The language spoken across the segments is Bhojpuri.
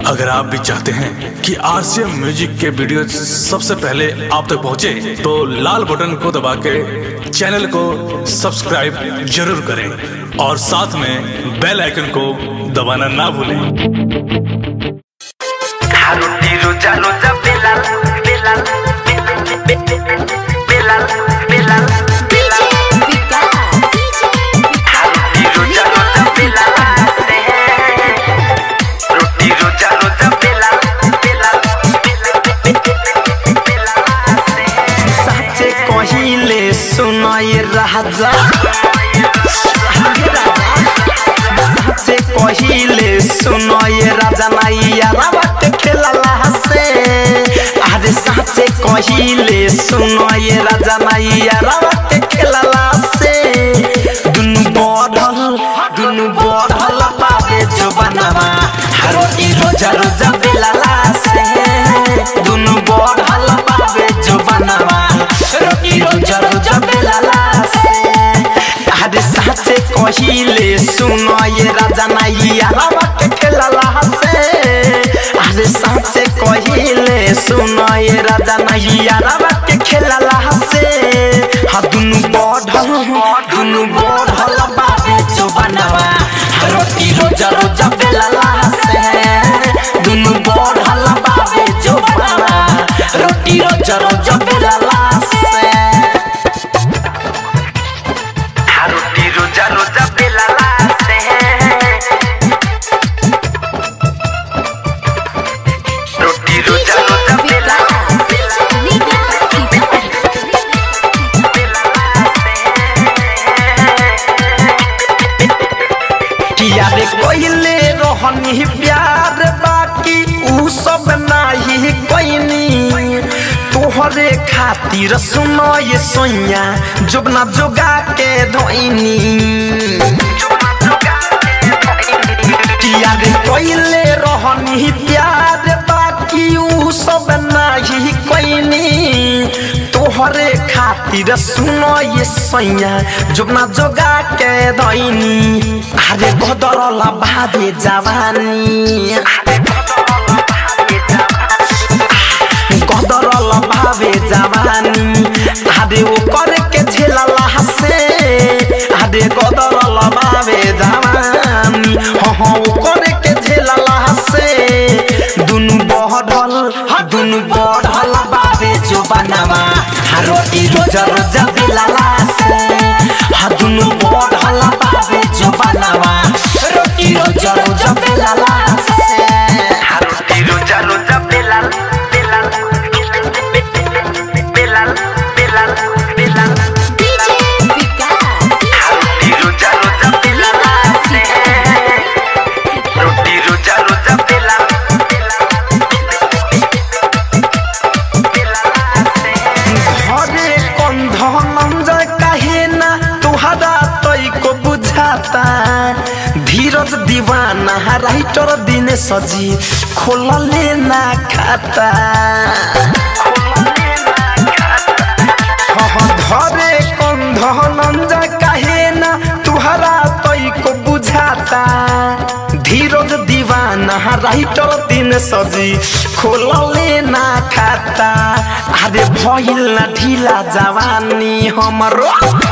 अगर आप भी चाहते हैं कि आरसीएम म्यूजिक के वीडियो सबसे पहले आप तक पहुंचे, तो लाल बटन को दबा के चैनल को सब्सक्राइब जरूर करें और साथ में बेल आइकन को दबाना ना भूलें Haruti roja roja belal belal belal belal belal Haruti roja roja belal Roti roja roja belal belal साचे कहिले सुनाई राजा साचे कहिले सुनाई राजा नैया रावत खेलला से अरे साचे कहिले सुनाई राजा नैया रावत खेलला से दुनु बढ़ल दुनु बढ़ल पावे जो बनवा हर ई रोजा रोजा बेलला से दुनु बढ़ल पावे जो बनवा रोटी रोजा रोजा बेलला से अरे साचे कहिले सुनो ये राजा नैया रावत खेलला से अरे साचे कहिले सुनो ये राजा नैया रावत खेलला से हा दुनु बढ़ल दुनु बढ़ल बाबे जो बनवा रोटी रोजा रोजा बेलला से दुनु बढ़ल बाबे जो बनवा रोटी रोजा रोजा बेलला से Haruti roja roja belal Roti roja roja belal किया रे कोइले रोहनी प्यार बाकी ऊ सब नाही कोइनी तोहरे खातिर सुनो ये सोइया जोगना जोगा के धोइनी किया रे कोइले रोहनी प्यार बाकी ऊ सब नाही कोइनी तोहरे खातिर सुनो ये सैया जोगना जोगा के धैनी अरे बदरला भादे जवानी कदरल भावे जवानी आदे ओ करे के झेलला हसे आदे कदरल भावे जवानी हो हो ओ करे के झेलला हसे दुनु बहडल दुनु बहडल बाबे जो बनावा रोटी रोज रोज बेलला से हा दुनु बहडल बाबे जो बनावा रोटी रोज रोज बेलला से Haruti roja roja belal belal belal belal belal Haruti roja roja belal Roti roja roja belal घरे कंध मंजर काहे ना तुहरा तई को बुझाता धीरज दीवाना राइटर दिन सजी खोलले ना खाता हाँ, धरे कंध नंजर काहे ना तुहरा तई को बुझाता धीरज दीवाना राइटर दिन सजी खोलले ना खाता अरे भइल ना ढिला जवानी हमरो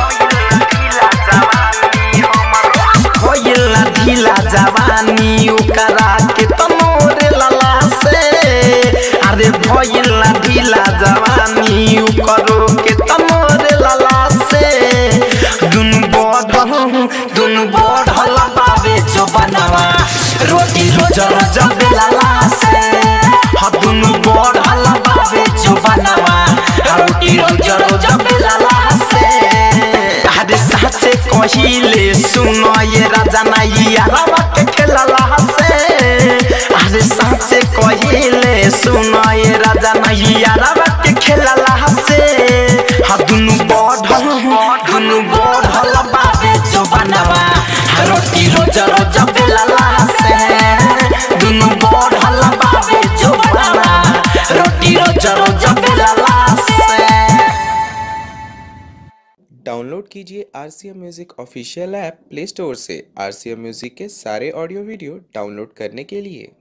भइल ना ढिला जवानी ओकरा के तमोरे लला से अरे भइल ना ढिला जवानी ओकरो के तमोरे लला से दुनु बढ़ल दुनु बढ़ल बाबे जो बनवा रोटी रोज रोज बेलला से हा दुनु बढ़ल बाबे जो बनवा रोटी रोज रोज बेलला से अरे साचे कहिले सुनो ये राजा नैया रावत खेलला से अरे साचे कहिले सुनो ये राजा नैया रावत खेलला से हा दुनु बढ़ल दुनु बढ़ल बाबे जो बनवा रोटी रोज रोज बेलला से दुनु बढ़ल बाबे जो बनवा रोटी रोज रोज बेलला से डाउनलोड कीजिए R C M music official app play store से आर सी एम म्यूज़िक के सारे ऑडियो वीडियो डाउनलोड करने के लिए